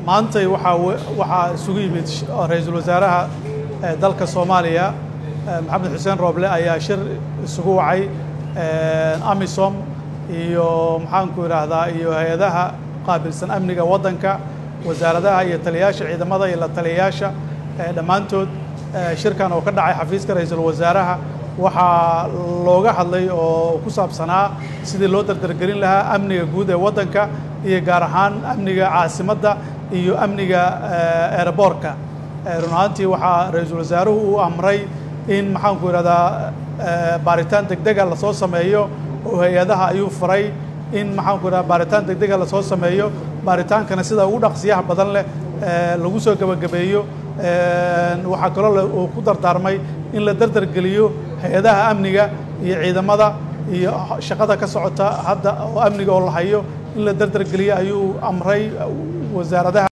maantay waxaa waxaa isugu yimid ra-iisul wasaaraha dalka soomaaliya maxamed xuseen rooble ayaa shir isugu wacay amisom iyo maxaanku idhaahdaa iyo hay-adaha qaabilsan amniga waddanka wasaaradaha iyo taliyayaasha ciidamada iyo la taliyayaasha dhammaantood shirkan oo ka dhacay xafiiska ra-iisul wasaaraha waxaa looga hadlay oo ku saabsanaa sidii loo dardargelin lahaa amniga guud ee waddanka iyo gaar ahaan amniga caasimadda iyo amniga eeraboorka run ahaantii waxaa ra-iisul wasaaruhu uu amray in maxaanku idhahdaa baaritaan degdega lasoo sameeyo oo hay-adaha ayuu faray in maxaanku idhahda baaritaan degdega lasoo sameeyo baaritaankana sida ugu dhaqsiyaha badan leh lagu soo gebagabeeyo waxaa kaloo uu ku dardaarmay in la dardargeliyo hay-adaha amniga iyo ciidamada iyo shaqada ka socota hadda oo amniga oo la hayo in la dardargeliyo ayuu amray wasaaradaha